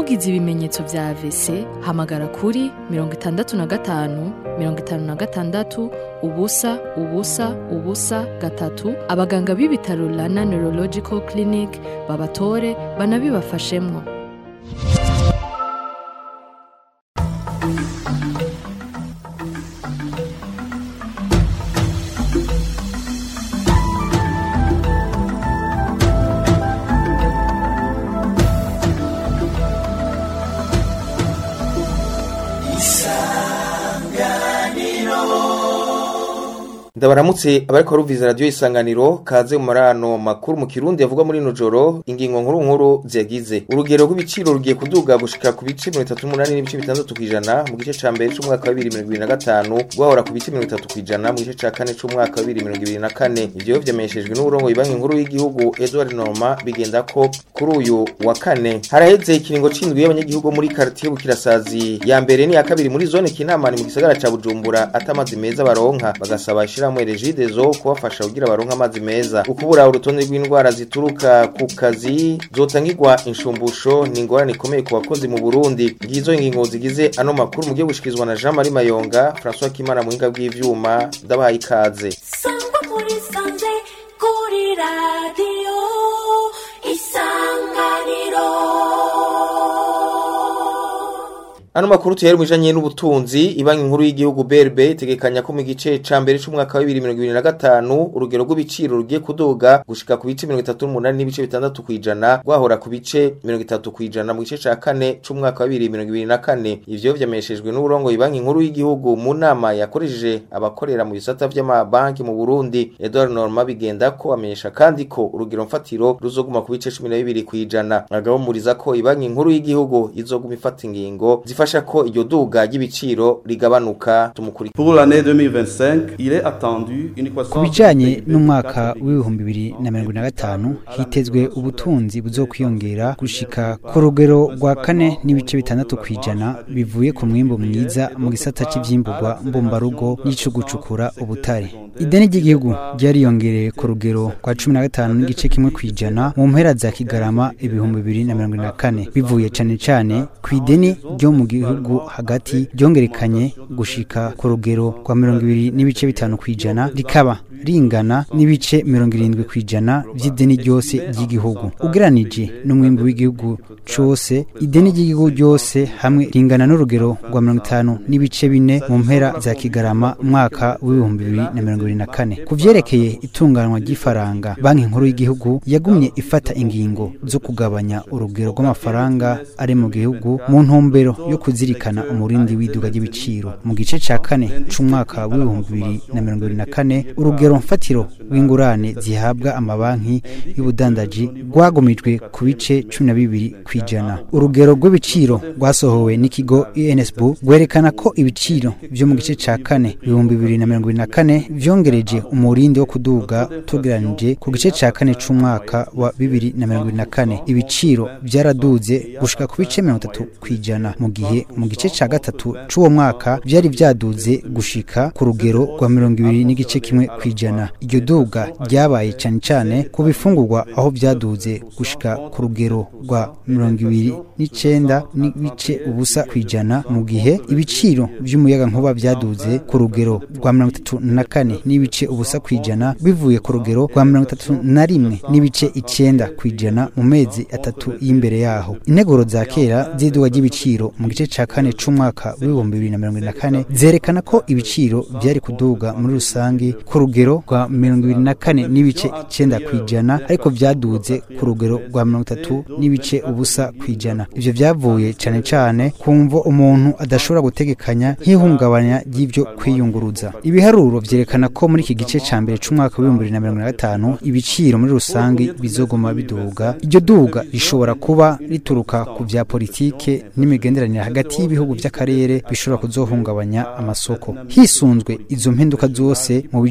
ugize ibimenyetso vya AVC hamagara kuri mirongo itandatu na gatanu mirongo itanu na gatandatu ubusa ubusa ubusa gatatu abaganga b'ibitaro Rana Neurological Clinic babatore banabibafashemwo ndabaramutse abariko baruviza radiyo isanganiro kaze mu marano makuru mu kirundi yavugwa muri ino joro ingingo nkuru nkuru ziyagize urugero rw'ibiciro rugiye kuduga gushika ku bice mirongo itatu n'umunani n'ibice bitandatu kw'ijana mu gice ca mbere c'umwaka wa bibiri mirongo ibiri na gatanu guhahora ku bice mirongo itatu kw'ijana mu gice ca kane c'umwaka wa bibiri mirongo ibiri na kane ivyo vyamenyeshejwe n'uburongoye banki nkuru y'igihugu edward norma bigenda ko kuri uyu wa kane haraheze ikiringo c'indwi y'abanyagihugu muri karitiye bukirasazi ya mbere n'iya kabiri muri zone kinamani mu gisagara ca bujumbura ata amazi meza baronka bagasaba ishirahamwe regidezo kubafasha kugira baronke amazi meza ukubura urutonde rw'indwara zituruka ku kazi zotangirwa inshumbusho ni ingorane ikomeye ku bakozi mu burundi ngizo ingingo zigize ano makuru mugiye gushikizwa na jean marie mayonga françois kimana muhinga bw'ivyuma ndabahaye ikaze sangwa muri sanze kuri radiyo isanganiro Ano makuru tuhere mwijanye n'ubutunzi ibanki nkuru y'igihugu BRB itegekanya ko mu gice ca mbere c'umwaka wa 2025 urugero rw'ibiciro rugiye kuduga gushika ku bice 38 n'ibice bitandatu kwijana gwahora ku bice 30 kwijana mu gice ca kane c'umwaka wa 2024 ivyo vyameshejwe n'uburongo ibanki nkuru y'igihugu mu nama yakoresheje abakorera mu bisata vy'amabanki mu Burundi Edouard Norma bigenda ko amenyesha kandi ko urugero mfatiro ruzoguma ku bice 12 kwijana agahumuriza ko ibanki nkuru y'igihugu izoguma ifata ingingo zifasha ko iryo duga ry'ibiciro rigabanuka tumukurikira Pour l'année 2025, il est attendu une ku croissance bijanye n'umwaka w'ibihumbi bibiri na mirongo ine na gatanu hitezwe ubutunzi buzokwiyongera gushika ku rugero rwa kane n'ibice bitandatu kw'ijana bivuye ku mwimbu mwiza mu gisata c'ivyimbugwa mbumbarugo n'ico gucukura ubutare ideni ry'igihugu ryariyongereye ku rugero rwa cumi na gatanu n'igice kimwe kw'ijana mu mpera za kigarama ibihumbi bibiri na mirongo ine na kane bivuye cane cane ku ideni ryo mu gihugu hagati ryongerekanye gushika ku rugero rwa mirongo ibiri n'ibice bitanu kw'ijana rikaba ringana n'ibice mirongo irindwi kw'ijana vy'ideni ryose ry'igihugu ugeranije n'umwimbu w'igihugu cose ideni ry'igihugu ryose hamwe ringana n'urugero rwa mirongo itanu n'ibice bine mu mpera za kigarama umwaka w'ibihumbi bibiri na mirongo ibiri na kane ku vyerekeye itunganwa ry'ifaranga banki nkuru y'igihugu yagumye ifata ingingo zo kugabanya urugero rw'amafaranga ari mu gihugu mu ntumbero yo kuzirikana umurindi w'iduga ry'ibiciro mu gice ca kane c'umwaka w'ibihumbi bibiri na mirongo ibiri na kane urugero mfatiro rw'ingurane zihabwa amabanki y'ubudandaji rwagumijwe ku bice cumi na bibiri kw'ijana urugero rw'ibiciro rwasohowe n'ikigo insb rwerekana ko ibiciro vyo mu gice ca kane ibihumbi bibiri na mirongo ibiri na kane vyongereje umurindi wo kuduga tugeranije ku gice ca kane c'umwaka wa bibiri na mirongo ibiri na kane ibiciro vyaraduze gushika ku bice mirongo itatu kw'ijana mu gihe mu gice ca gatatu c'uwo mwaka vyari vyaduze gushika ku rugero rwa mirongo ibiri n'igice kimwe kw'ijana iryo duga ryabaye cane cane ku bifungurwa aho vyaduze gushika ku rugero rwa mirongo ibiri n'icenda n'ibice ubusa kw'ijana mu gihe ibiciro vy'umuyaga nkuba vyaduze ku rugero rwa mirongo itatu na kane n'ibice ubusa kw'ijana bivuye ku rugero rwa mirongo itatu na rimwe n'ibice icenda kw'ijana mu mezi atatu y'imbere yaho integuro za kera z'iduga ry'ibiciro mu gice ca kane c'umwaka w'ibihumbi bibiri na mirongo ibiri na kane zerekana ko ibiciro vyari kuduga muri rusange ku rugero rwa mirongo ibiri na kane n'ibice icenda kw'ijana ariko vyaduze ku rugero rwa mirongo itatu n'ibice ubusa kw'ijana ivyo vyavuye cane cane ku mvo umuntu adashobora gutegekanya nk'ihungabanya ry'ivyo kwiyunguruza ibiharuro vyerekana ko muri iki gice ca mbere c'umwaka w'ibihumbi bibiri na mirongo na gatanu ibiciro muri rusange bizoguma biduga iryo duga rishobora kuba rituruka ku vya politike n'imigenderanire hagati y'ibihugu vy'akarere bishobora kuzohungabanya amasoko hisunzwe izo mpinduka zose mu bijanye n'ubutunzi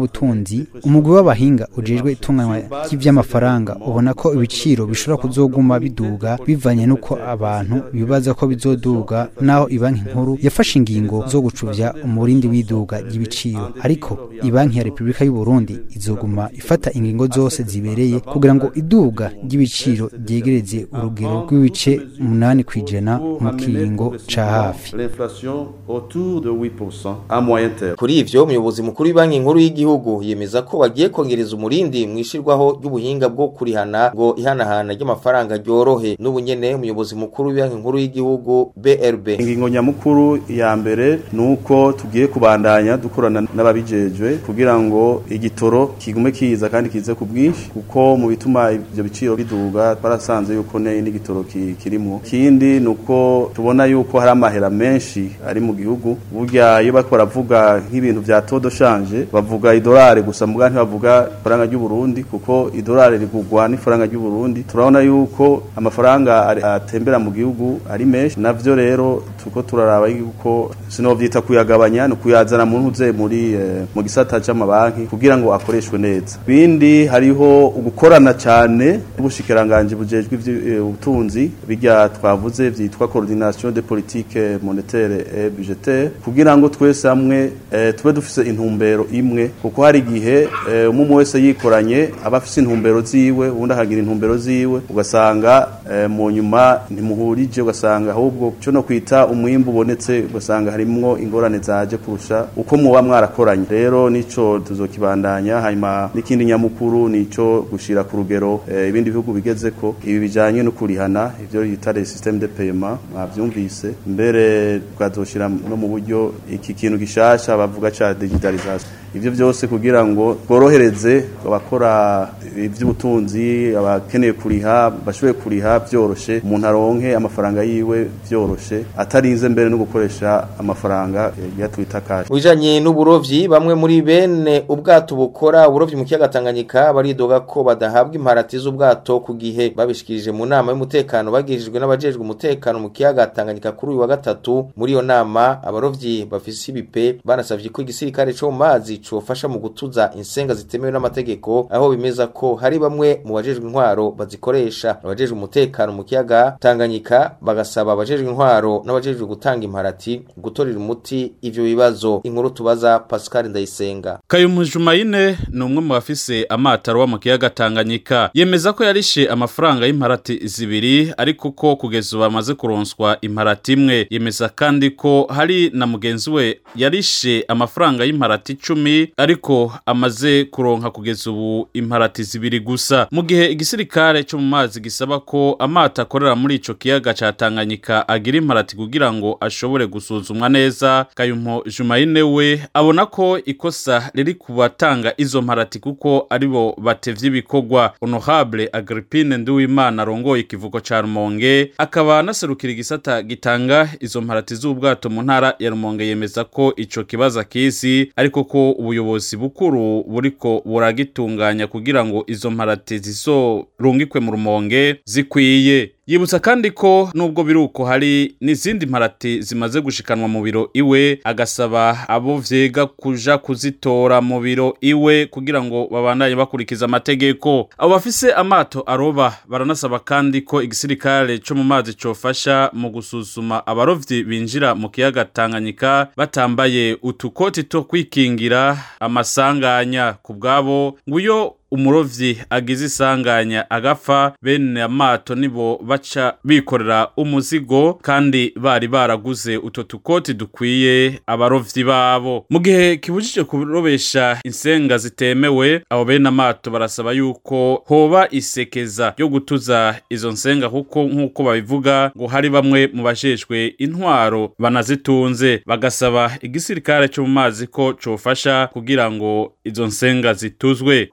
by'ubutunzi umugwi w'abahinga ujejwe itunganywa ry'ivy'amafaranga ubona ko ibiciro bishobora kuzoguma biduga bivanye n'uko abantu bibaza ko bizoduga naho ibanki nkuru yafashe ingingo zo gucuvya umurindi w'iduga ry'ibiciro ariko ibanki ya Repubulika y'u Burundi izoguma ifata ingingo zose zibereye kugira ngo iduga ry'ibiciro ryegereze urugero rw'ibice umunani kw'ijana mu kiringo ca hafi L'inflation autour de 8% à moyen terme. Kuri ivyo umuyobozi mukuru w'ibanki nkuru y'igihugu yemeza ko bagiye kongereza umurindi mwishirwaho ry'ubuhinga bwo kurihana ngo ihanahana ry'amafaranga ryorohe n'ubunyene umuyobozi mukuru w'ibanki nkuru y'igihugu BRB Ingingo nyamukuru ya mbere nuko tugiye kubandanya dukorana n'ababijejwe kugira ngo igitoro kigume kiza kandi kize ku bwinshi kuko mu bituma ivyo biciro biduga twarasanze yuko ne n'igitoro ki- kirimo kindi nuko tubona yuko hari amahera menshi ari mu gihugu burya iyo bariko baravuga nk'ibintu vya todo shanje bavuga idolari gusa muga ntibavuga ifaranga ry'u Burundi kuko idolari rigugwa n'ifaranga ry'u Burundi turabona yuko amafaranga ari- atembera mu gihugu ari menshi navyo rero tuko turaraba yuko sinovyita kuyagabanya no kuyazana mu ntuze muri eh, mu gisata c'amabanki kugira ngo akoreshwe neza bindi hariho ugukorana cyane n'ubushikiranganje bujejwe ivy'ubutunzi bijya twavuze vyitwa coordination de politique monétaire et budgétaire kugira ngo twese hamwe eh, tube dufise intumbero imwe kuko hari igihe eh, umwe wese yikoranye aba afise intumbero ziwe ubundi akagira intumbero ziwe ugasanga eh, mu nyuma ntimuhurije ugasanga ahubwo cyo no kwita umwimbu ubonetse ugasanga harimwo ingorane zaje kurusha uko muba mwarakoranye rero nico tuzokibandanya hanyuma n'ikindi nyamukuru nico gushira ku rugero eh, ibindi bihugu bigeze ko ibi bijanye no kurihana ivyo yita les système de paiement mwavyumvise mbere tukazoshira no mu buryo iki kintu gishasha bavuga ca digitalisation ivyo byose kugira ngo tworohereze abakora ivy'ubutunzi abakeneye kuriha bashoboye kuriha vyoroshe umuntu aronke amafaranga yiwe vyoroshe atarinze mbere no gukoresha amafaranga eh, ya twita cash Wijanye n'uburovyi bamwe muri bene ubwato bukora uburovyi mu kiyaga Tanganyika baridoga ko badahabwa imparati z'ubwato ku gihe babishikirije mu nama y'umutekano bagejejwe n'abajejwe umutekano mu kiyaga Tanganyika kuri uyu wa gatatu muri iyo nama abarovyi bafise ibipe banasavye ko igisirikare cyo mu mazi cofasha mu gutuza insenga zitemewe n'amategeko aho bimeza ko hari bamwe mu bajejwe intwaro bazikoresha abajejwe umutekano mu kiyaga Tanganyika bagasaba abajejwe intwaro n'abajejwe gutanga imparati gutorera umuti ivyo bibazo inkuru tubaza Pascal Ndayisenga Kayumu Jumaine ni umwe mu bafise amataro wa mu kiyaga Tanganyika yemeza ko yarishe amafaranga y'imparati zibiri ariko ko kugeza ubu amaze kuronswa imparati imwe yemeza kandi ko hari na mugenzi we yarishe amafaranga y'imparati icumi ariko amaze kuronka kugeza ubu imparati zibiri gusa mu gihe igisirikare cyo mu mazi gisaba ko amato akorera muri ico kiyaga ca Tanganyika agira imparati kugira ngo ashobore gusuzumwa neza Kayumpo Jumaine we abona ko ikosa riri kubatanga izo mparati kuko aribo batevye ibikorwa honorable Agrippine Nduwimana arongoye ikivuko ca Rumonge akaba anaserukira igisata gitanga izo mparati z'ubwato mu ntara ya Rumonge yemeza ko ico kibazo akizi ariko ko ubuyobozi bukuru buriko buragitunganya kugira ngo izo mparati zizorungikwe mu Rumonge zikwiye yibutsa kandi ko nubwo biruko hari n'izindi mparati zimaze gushikanwa mu biro iwe agasaba abo vyega kuja kuzitora mu biro iwe kugira ngo babandanye bakurikiza amategeko abo bafise amato aroba baranasaba kandi ko igisirikare co mu mazi cofasha mu gusuzuma abarovyi binjira mu kiyaga Tanganyika batambaye utukoti two kwikingira amasanganya ku bwabo nguyo umurovyi agize isanganya agapfa bene amato nibo baca bikorera umuzigo kandi bari baraguze utwo tukoti dukwiye abarovyi babo mu gihe kibujije kurobesha insenga zitemewe abo bene amato barasaba yuko hoba isekeza ryo gutuza izo nsenga kuko nk'uko babivuga ngo hari bamwe mu bajejwe intwaro banazitunze bagasaba igisirikare cyo mu mazi ko cofasha kugira ngo izo nsenga zituzwe urongo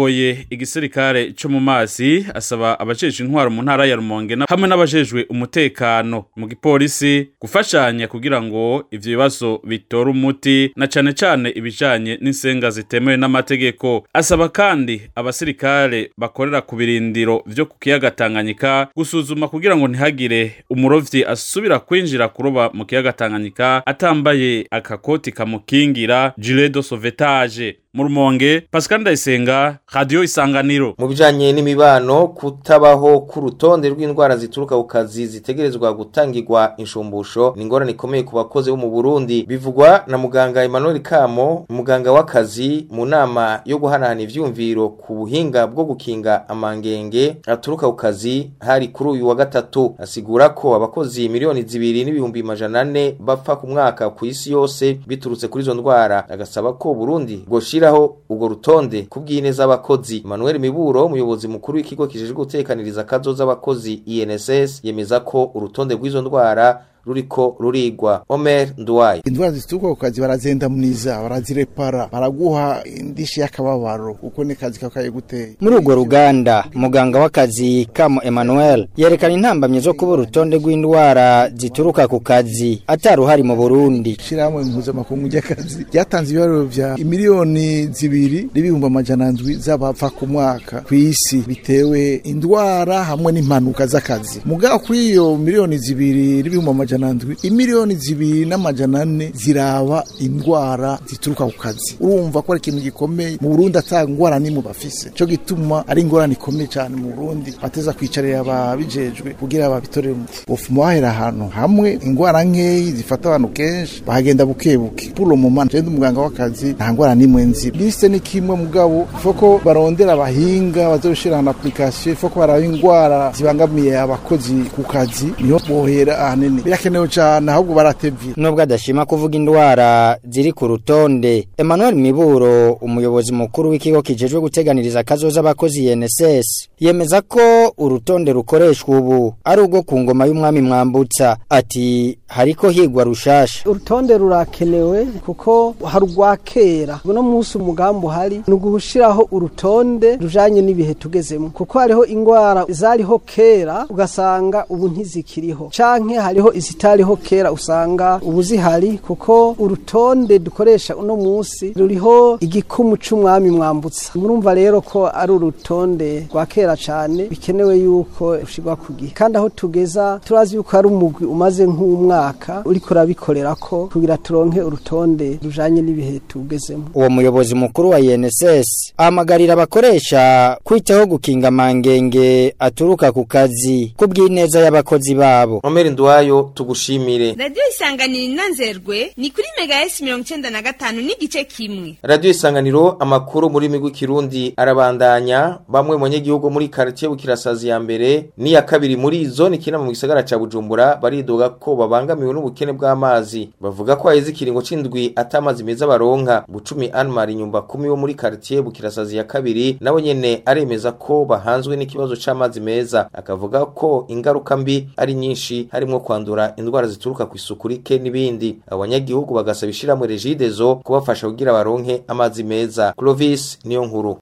urongoye igisirikare cyo mu mazi asaba abajejwe intwaro mu ntara ya Rumonge na- hamwe n'abajejwe umutekano mu gipolisi gufashanya kugira ngo ivyo bibazo bitore umuti na cane cane ibijanye n'insenga zitemewe n'amategeko asaba kandi abasirikare bakorera ku birindiro vyo ku kiyaga Tanganyika gusuzuma kugira ngo ntihagire umurovyi asubira kwinjira kuroba mu kiyaga Tanganyika atambaye akakoti kamukingira gilet de sauvetage mu rumonge Pascal Ndayisenga radio isanganiro mu bijanye n'imibano kutabaho ku rutonde rw'indwara zituruka ku kazi zitegerezwa gutangirwa inshumbusho ni ingorane ikomeye ku bakozi bo mu Burundi bivugwa na muganga Emmanuel Kamo umuganga w'akazi mu nama yo guhanahana ivyumviro ku buhinga bwo gukinga amangenge aturuka ku kazi hari kuri uyu wa gatatu asigura ko abakozi miliyoni zibiri n'ibihumbi majana ane bapfa ku mwaka ku isi yose biturutse kuri izo ndwara agasaba ko Burundi bwoshiraho ubwo rutonde kubw'ineza abakozi Emmanuel Miburo umuyobozi mukuru w'ikigo kijejwe gutekaniriza akazo z'abakozi INSS yemeza ko urutonde rw'izo ndwara ruriko rurigwa Omer Nduwaye indwara zituruka ku kazi barazendamuniza barazirepara baraguha indishi y'akababaro uko ni kazi kakaye guteye muri urwo ruganda muganga w'akazi kamo Emmanuel yerekana intambamye zo kuba urutonde rw'indwara zituruka ku kazi ataruhari mu Burundi shirahamwe mpuzamakungu ry'akazi ryatanze ibiharuro vya imiliyoni zibiri n'ibihumbi amajana ndwi z'abapfa ku mwaka ku isi bitewe indwara hamwe n'impanuka z'akazi mugabo kuri iyo miliyoni zibiri n'ibihumbi amajana ndwi imiliyoni zibiri n'amajana ane ziraba indwara zituruka ku kazi urumva ko ari ikintu gikomeye mu Burundi ata ngwara nimwe bafise cyo gituma ari ingorane ikomeye cyane mu Burundi bateza kwicarira ababijejwe kugira babitorere umuti bofuma bahera ahantu hamwe ingwara nkeyi zifata abantu kenshi bahagenda buke buke pour le moment je ndi umuganga w'akazi nta ngwara nimwe nzi liste ni kimwe mugabo foko barondera abahinga bazoshira na application foko baraba ingwara zibangamiye abakozi ku kazi niho bohera ahanini birakenewe cyane ahubwo baratevye nubwo adashima kuvuga indwara ziri ku rutonde Emmanuel Miburo umuyobozi mukuru w'ikigo kijejwe guteganiriza akazoza abakozi INSS yemeza ko urutonde rukoreshwa ubu ari urwo ku ngoma y'umwami mwambutsa ati hariko higwa rushasha urutonde rurakenewe kuko hari urwa kera uno munsi umugambi uhari ni ugushiraho urutonde rujanye n'ibihe tugezemo kuko hariho ingwara zariho kera ugasanga ubu ntizikiriho canke hariho izitariho kera usanga ubu zihari kuko urutonde dukoresha uno munsi ruriho igikumu c'umwami mwambutsa murumva rero ko ari urutonde rwa kera cane bikenewe yuko rushirwa ku gihe kandi aho tugeza turazi yuko hari umugwi umaze nk'umwaka uriko urabikorerako kugira turonke urutonde rujanye n'ibihe tugezemo uwo muyobozi mukuru wa INSS ahamagarira abakoresha kwitaho gukinga amangenge aturuka ku kazi kubw'ineza y'abakozi babo Omer Nduwayo tugushimire radiyo isanganiro inanzerwe ni kuri mega esi mirongo icenda na gatanu n'igice kimwe Radio Isanganiro amakuru muri migwi kirundi arabandanya bamwe mu banyagihugu muri quartier bukirasazi ya mbere ni ya kabiri muri zone kina mu gisagara ca Bujumbura baridoga ko babangamiwe n'ubukene bw'amazi bavuga ko haheze ikiringo c'indwi atamazi meza baronka bucumi Anmar inyumba kumi wo muri quartier bukirasazi ya kabiri nawe nyene aremeza ko bahanzwe n'ikibazo c'amazi meza akavuga ko ingaruka mbi ari nyinshi harimo kwandura indwara zituruka ku isuku rike n'ibindi abanyagihugu bagasaba ishiramwe regidezo kubafasha kugira baronke amazi meza Clovis niyo nkuru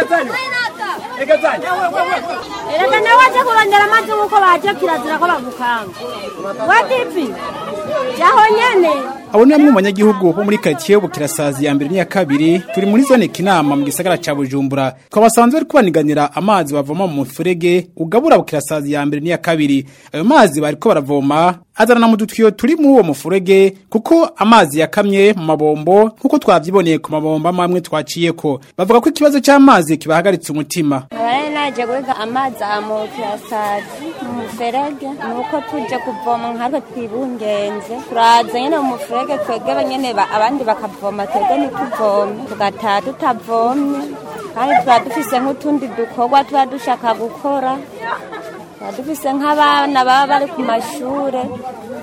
Erega nawe aje kurondera amazi nk'uko baje kirazira ko bagukanga wadipi jaho nyene abo ni bamwe mu banyagihugu bo muri karitsiye bukirasazi ya mbere n'iya kabiri turi muri zone kinama mu gisagara ca bujumbura twabasanzwe bari kubaniganira amazi bavoma mu mufurege ugabura bukirasazi ya mbere n'iya kabiri ayo mazi bariko baravoma azanana mu dutiyo turi muri uwo mufurege kuko amazi yakamye mu mabombo nk'uko twavyiboneye ku mabombo amwe twaciyeko bavuga ko ikibazo c'amazi kibahagaritse umutima abari naje guhiga amazi mu kirasazi mu muferege nuko tuje kuvoma nkatwe twibungenze turaza nyene mu muferege twegebe nyene ba- abandi bakavoma twebwe ntituvome tugataha tutavomye kandi tuba dufise nk'utundi dukorwa tuba dushaka gukora tuba dufise nk'abana baba bari ku mashure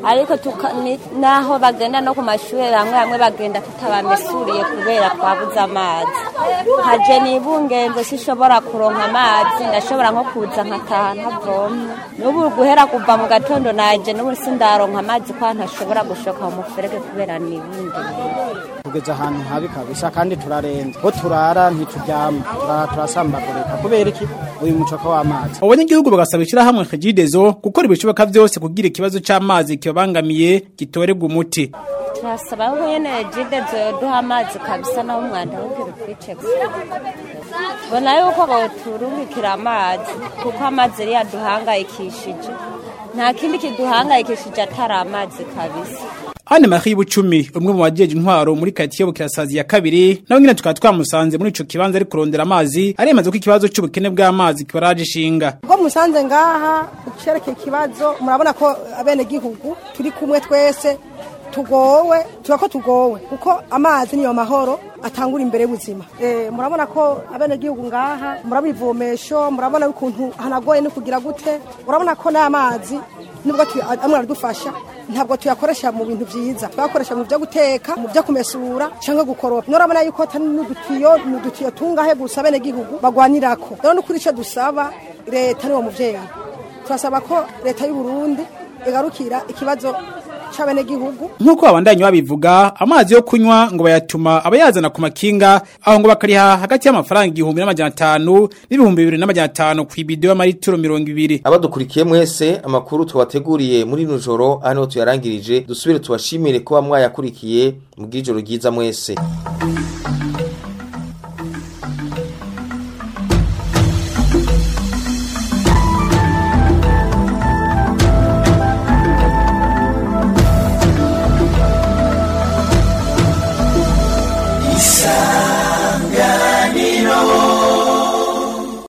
ariko tuka- ni- naho bagenda no ku mashuri hamwe hamwe bagenda tutabamesuriye kubera twabuze amazi nkaje nibungenze sishobora kuronka amazi ndashobora nko kuza nkataha ntavomye n'ubu guhera kuva mu gatondo naje n'ubu sindaronka amazi kwa ntashobora gushoka mu muferege kubera nibungenze tugeze ahantu habi kabisa kandi turarenze ko turara ntituryama turara turasambagurika kubera iki uyu mucoko w'amazi abanyagihugu bagasaba ishyirahamwe kajidezo gukora ibishoboka byose kugira ikibazo c'amazi kibabangamiye gitorerwa umuti turasaba ko nyene jide zoduha amazi kabisa naho umwanda w'ubwira utwice bona yuko boturungikira amazi kuko amazi yari yaduhangayikishije nta kindi kiduhangayikishije atari amazi kabisa Anne Marie Bucumi umwe mu bajeje intwaro muri quartier Bukirasazi ya kabiri nawe nyine tukaba twamusanze muri ico kibanza ari kurondera amazi aremaze ko ikibazo c'ubukene bw'amazi kibaraje ishinga ubwo musanze ngaha cerekeye ikibazo murabona ko abene gihugu turi kumwe twese tugowe tuba ko tugowe kuko amazi niyo mahoro atangura imbere y'ubuzima eh murabona ko abene gihugu ngaha murabona ivomesho murabona ukuntu hanagoye no kugira gute murabona ko n'amazi nubwo tu- amwe aradufasha ntabwo tuyakoresha mu bintu byiza twakoresha mu byo guteka mu byo kumesura cyangwa gukoropa nurabona yuko atari n'udutiyo n'udutiyo tungahe gusa abene gihugu bagwanirako rero n'ukuri icyo dusaba leta niwo muvyeyi turasaba ko leta y'u Burundi igarukira ikibazo c'abenegihugu nk'uko abandanya babivuga amazi yo kunywa ngo bayatuma abayazana ku makinga aho ngo bakariha hagati y'amafaranga igihumbi n'amajana atanu n'ibihumbi bibiri n'amajana atanu ku ibido y'amaritiro mirongo ibiri abadukurikiye mwese amakuru tubateguriye muri ino joro hano tuyarangirije dusubire tubashimire kuba mwayakurikiye mu bw'ijoro ryiza mwese